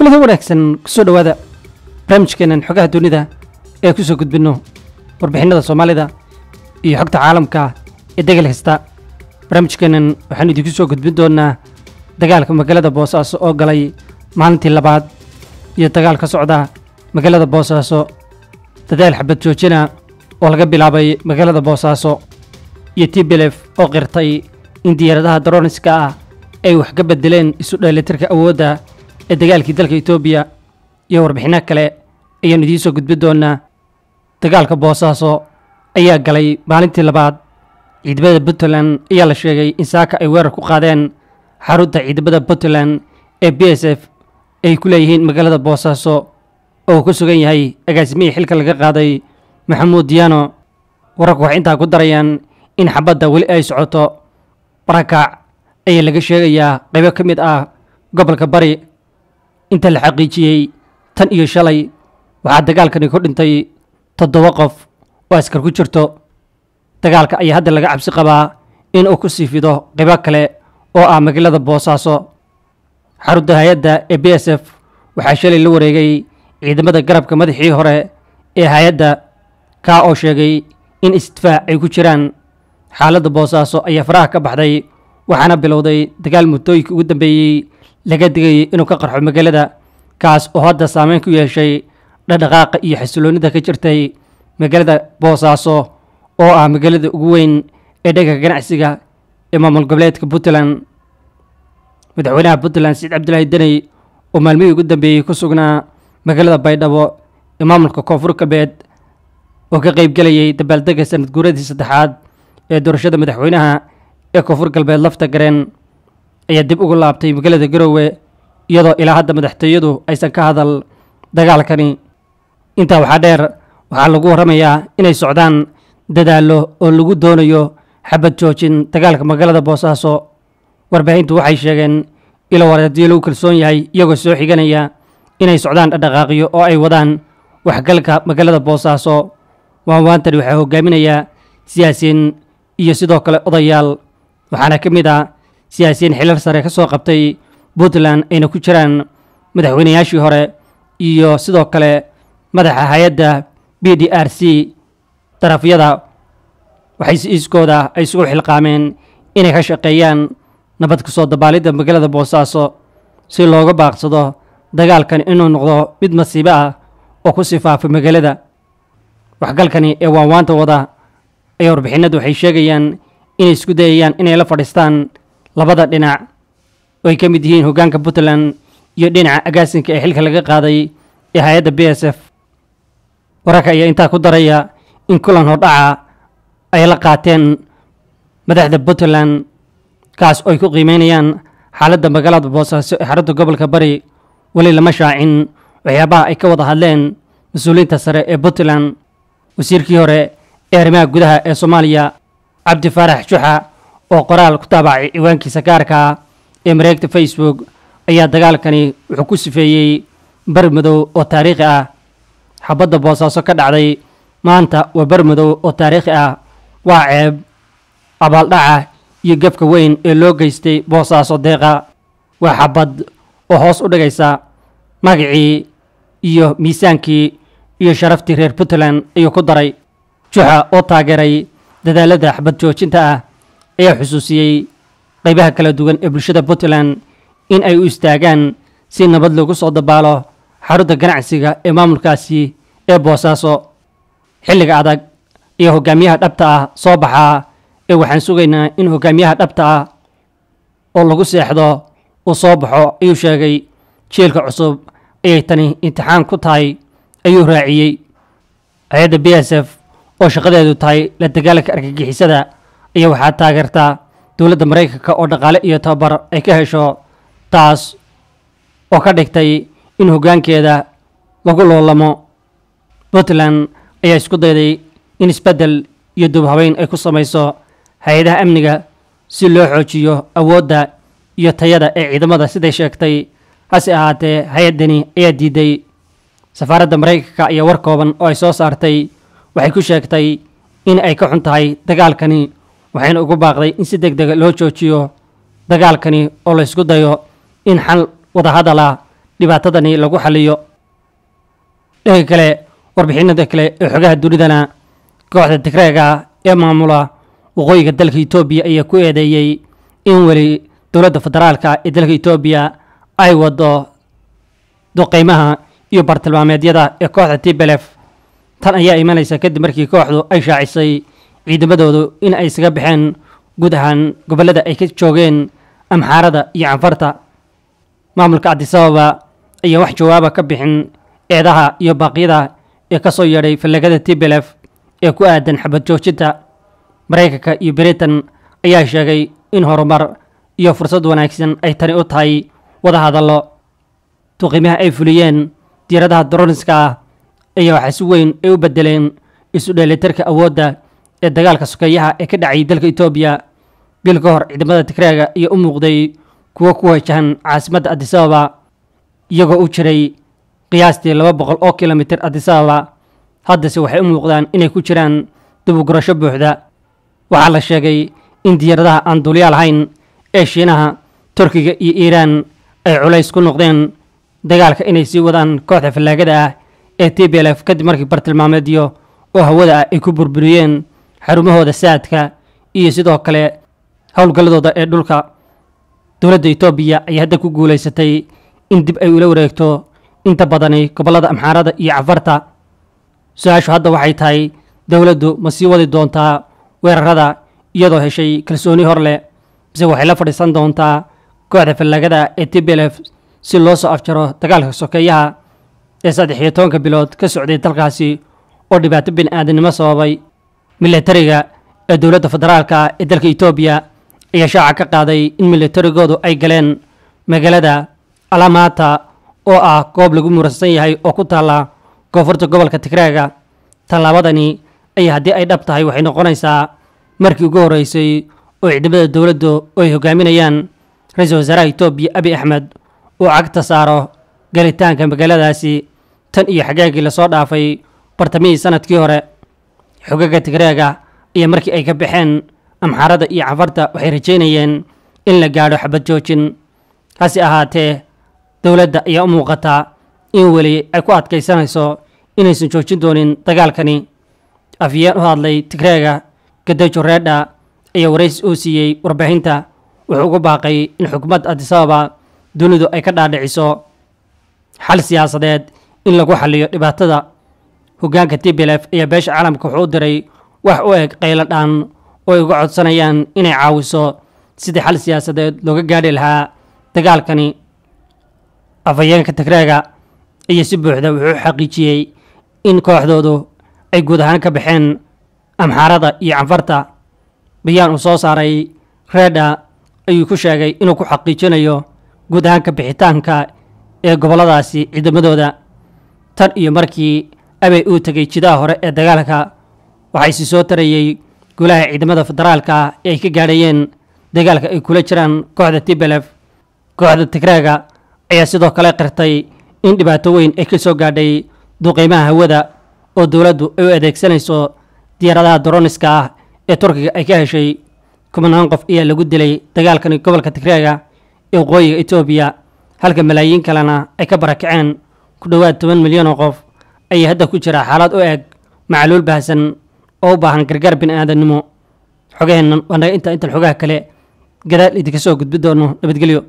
kulada wanaagsan kusoo dhowaada barnaamijkeenan xogaha dunida ee kusoo gudbinno warbixinada soomaalida iyo xogta caalamka ee degal kasta barnaamijkeenan waxaanu idinku soo gudbin doonaa dagaalka magaalada boosaaso oo galay maalintii labaad iyo dagaal ka socda magaalada boosaaso dadaal xabad joojina oo laga bilaabay magaalada boosaaso iyo tblef oo qirtay in diyaaradaha daroniska ah ay wax ka bedeleen isu dheelitirka awoodda ee dagaalkii dalka etoobiya iyo warbixinno kale ayaanu idiin soo gudbin doonaa dagaalka boosaaso ayaa galay maalintii labaad ciidamada puntland ayaa la sheegay in saaka ay weerar ku qaadeen xarunta ciidamada puntland ee b s f ay ku leeyihiin magaalada boosaaso oo uu ku sugan yahay agaasimihii xilka laga qaaday maxamuud diyaano wararku waxay intaa ku darayaan in xabadda weli ay socoto barakac ayaa laga sheegayaa qaybo ka mid ah gobolka bari inta la xaqiijiyey tan iyo shalay waxaa dagaalkani ku dhintay toddoba qof oo askar ku jirto dagaalka ayaa hadda laga cabsi qabaa in uu ku sii fido qaybo kale oo ah magaalada boosaaso xarunta hay-adda ee b s f waxaa shalay la wareegay ciidamada garabka madaxii hore ee hay-adda kaa oo sheegay in isdifaac ay ku jiraan xaaladda boosaaso ayaa faraha ka baxday waxaana bilowday dagaal muddooyinka ugu dambeeyey laga digayay inuu ka qarxo magaalada kaas oo hadda saameyn ku yeeshay dhadhaqaaqa iyo xasiloonnida ka jirtay magaalada boosaaso oo ah magaalada ugu weyn ee dhanka ganacsiga ee maamul goboleedka puntland madaxweynaha puntland saciid cabdilaahi deney oo maalmihii ugu dambeeyey ku sugnaa magaalada baydhabo ee maamulka koonfur galbeed oo ka qaybgelayay dabaaldega sanad guuradii saddexaad ee doorashada madaxweynaha ee koonfur galbeed lafta gareen ayaa dib ugu laabtay magaalada garoowe iyadoo ilaa hadda madaxtooyadu aysan ka hadal dagaalkani intaa waxaa dheer waxaa lagu warramayaa inay socdaan dadaallo oo lagu doonayo xabad joojin dagaalka magaalada boosaaso warbaahintu waxay sheegeen ilo wareedyo lagu kalsoon yahay iyagoo soo xiganaya inay socdaan dhaqdhaqaaqyo oo ay wadaan waxgalka magaalada boosaaso waanwaantani waxaa hogaaminayaa siyaasiyiin iyo sidoo kale odayaal waxaana ka mid ah siyaasiyiin xilal sare ka soo qabtay puntland ayna ku jiraan madaxweynayaashii hore iyo sidoo kale madaxa hay-adda b d r c darafyada waxay si iiskooda ay isugu xilqaameen inay ka shaqeeyaan nabad ku soo dabaalidda magaalada boosaaso si looga baaqsado dagaalkani inuu noqdo mid masiibo ah oo ku sifaafa magaalada waxgalkani ee waanwaanta wada ayaa warbixinadu waxay sheegayaan inay isku dayayaan inay la fadhiistaan labada dhinac oo ay ka mid yihiin hoggaanka puntland iyo dhinaca agaasinka ee xilka laga qaaday ee hay-adda b s f wararka ayaa intaa ku daraya in kulan hordhaca ay la qaateen madaxda puntland kaas oo ay ku qiimeynayaan xaaladda magaalada boosaaso ee xarunta gobolka bari weli lama shaacin waxyaabaha ay ka wada hadleen mas-uuliyiinta sare ee puntland wasiirkii hore ee arrimaha gudaha ee soomaaliya cabdi faarax juxa oo qoraal ku taabacay ciwaankiisa gaarka ee mareegta facebook ayaa dagaalkani wuxuu ku sifeeyey bar madow oo taariikhi ah xabadda boosaaso ka dhacday maanta waa bar madow oo taariikhi ah waa ceeb abaaldhaca iyo gefka weyn ee loo geystay boosaaso deeqa waa xabad oo hoos u dhigaysa magacii iyo miisaankii iyo sharaftii reer puntland ayuu ku daray juxa oo taageeray dadaalada xabad joojinta ah ayaa xusuusiyey qaybaha kala duwan ee bulshada puntland in ay u istaagaan si nabad loogu soo dabaalo xarunta ganacsiga ee maamulkaasi ee boosaaso xilliga adag iyo hogaamiyaha dhabta ah soo baxaa ee waxaan sugaynaa in hogaamiyaha dhabta ah oo lagu seexdo uu soo baxo ayuu sheegay jielka cusub ayay tani imtixaan ku tahay ayuu raaciyey hay-adda b s f oo shaqadeedu tahay la dagaalanka argagixisada ayaa waxaa taageertaa dowladda maraykanka oo dhaqaale iyo tababar ay ka hesho taas oo ka dhigtay in hoggaankeeda lagu loolamo puntland ayaa isku dayday in isbeddel iyo dubhabeyn ay ku samayso hay-adaha amniga si loo xoojiyo awoodda iyo tayada ee ciidamada siday sheegtay hase ahaatee hay-addani ayaa diiday safaaradda maraykanka ayaa war kooban oo ay soo saartay waxay ku sheegtay in ay ka xun tahay dagaalkani waxayna ugu baaqday in si deg dega loo joojiyo dagaalkani oo la ysku dayo in xal wadahadala dhibaatadani lagu xaliyo dhanka kale warbixinada kale ee xogaha dunidana kooxda tigreega ee maamula waqooyiga dalka etoobiya ayaa ku eedeeyey in weli dowladda federaalka ee dalka etoobiya ay wado duqeymaha iyo bartilmaameedyada ee kooxda tblf tan ayaa imanaysa kadib markii kooxdu ay shaacisay ciidamadoodu in ay isaga baxeen guud ahaan gobollada ay ka joogeen amxaarada iyo canfarta maamulka cabdisababa ayaa wax jawaaba ka bixin eedaha iyo baaqyada ee ka soo yeedhay fallagada tblf ee ku aadan xabad joojinta maraykanka iyo britain ayaa sheegay in horumar iyo fursad wanaagsan ay tani u tahay wada hadallo duqiimaha ay fuliyeen diiradaha droniska ah ayaa waxaa si weyn ay u bedeleen isu dheelitirka awoodda ee dagaalka sokeeyaha ee ka dhacayay dalka etoobiya bil ka hor ciidamada tigreega ayaa u muuqday kuwo ku wajahan caasimadda adisababa iyagoo u jiray qiyaastii laba boqol oo kilomitir adisababa haddase waxay u muuqdaan inay ku jiraan dibugurasho buuxda waxaa la sheegay in diyaaradaha aan duulyaa lahayn ee shiinaha turkiga iyo iiraan ay culays ku noqdeen dagaalka inay sii wadaan kooxda fallaagada ah ee t b l f kadib markii bartilmaameedyo oo hawada ah ay ku burburiyeen xarumahooda saadka iyo sidoo kale howlgalladooda ee dhulka dowladda etoobiya ayaa hadda ku guulaysatay in dib ay ula wareegto inta badani gobollada amxaarada iyo cafarta su-aashu hadda waxay tahay dowladdu ma sii wadi doontaa weerarada iyadoo heshay kalsooni hor leh mise waxay la fadhiisan doontaa kooxda fallaagada ee t b l f si loo soo afjaro dagaalka sokeeyaha ee saddex iyo tobanka bilood ka socday dalkaasi oo dhibaato bini aadamnimo sababay milatariga ee dowladda federaalka ee dalka etoobiya ayaa shaaca ka qaaday in milatarigoodu ay galeen magaalada alamata oo ah goob lagu muransan yahay oo ku taalla koonfurta gobolka tigreega tallaabadani ayaa haddii ay dhab tahay waxay noqonaysaa markii ugu horreysay oo ciidamada dowladdu ay hogaaminayaan ra-iisul wasaaraha etoobiya abi axmed uu cagta saaro galitaanka magaaladaasi tan iyo xagaagii lasoo dhaafay bartamihii sanadkii hore xogaga tigreega iyo markii ay ka baxeen amxaarada iyo cafarta waxay rajaynayeen in la gaadho xabad joojin hase ahaatee dowladda ayaa u muuqataa in weli ay ku adkaysanayso inaysan joojin doonin dagaalkani afyeen u hadlay tigreega gadejo reedha ayaa waraysi uu siiyey warbaahinta wuxuu ugu baaqay in xukuumadda adisababa dunidu ay ka dhaadhiciso xal siyaasadeed in lagu xaliyo dhibaatada hoggaanka t b l f ayaa beesha caalamka wuxuu u diray wax u eg qaylo dhaan oo ay uga codsanayaan inay caawiso sidii xal siyaasadeed looga gaadhi lahaa dagaalkani afhayeenka tigreega ayaa si buuxda wuxuu u xaqiijiyey in kooxdoodu ay guud ahaan ka baxeen amxaarada iyo canfarta bayaan uu soo saaray reedha ayuu ku sheegay inuu ku xaqiijinayo guud ahaan ka bixitaanka ee gobolladaasi ciidamadooda tan iyo markii abey uu tegay jidaha hore ee dagaalka waxaa isi soo tarayey golaha ciidamada federaalka ee ay ka gaadhayeen dagaalka ay kula jiraan kooxda tblf kooxda tigreega ayaa sidoo kale qirtay in dhibaato weyn ay ka soo gaadhay duqeymaha hawada oo dowladdu ay u adeegsanayso diyaaradaha droniska ah ee turkiga ay ka heshay kumanaan qof ayaa lagu dilay dagaalkani gobolka tigreega ee waqooyiga etoobiya halka malaayiin kalena ay ka barakaceen ku dhowaad toban milyan oo qof ayaa hadda ku jira xaalad u eg macluul baahsan oo u baahan gargaar bini aadamnimo xogaheennan waa naga intaa intan xogaha kale gadaal idinka soo gudbi doono nabadgelyo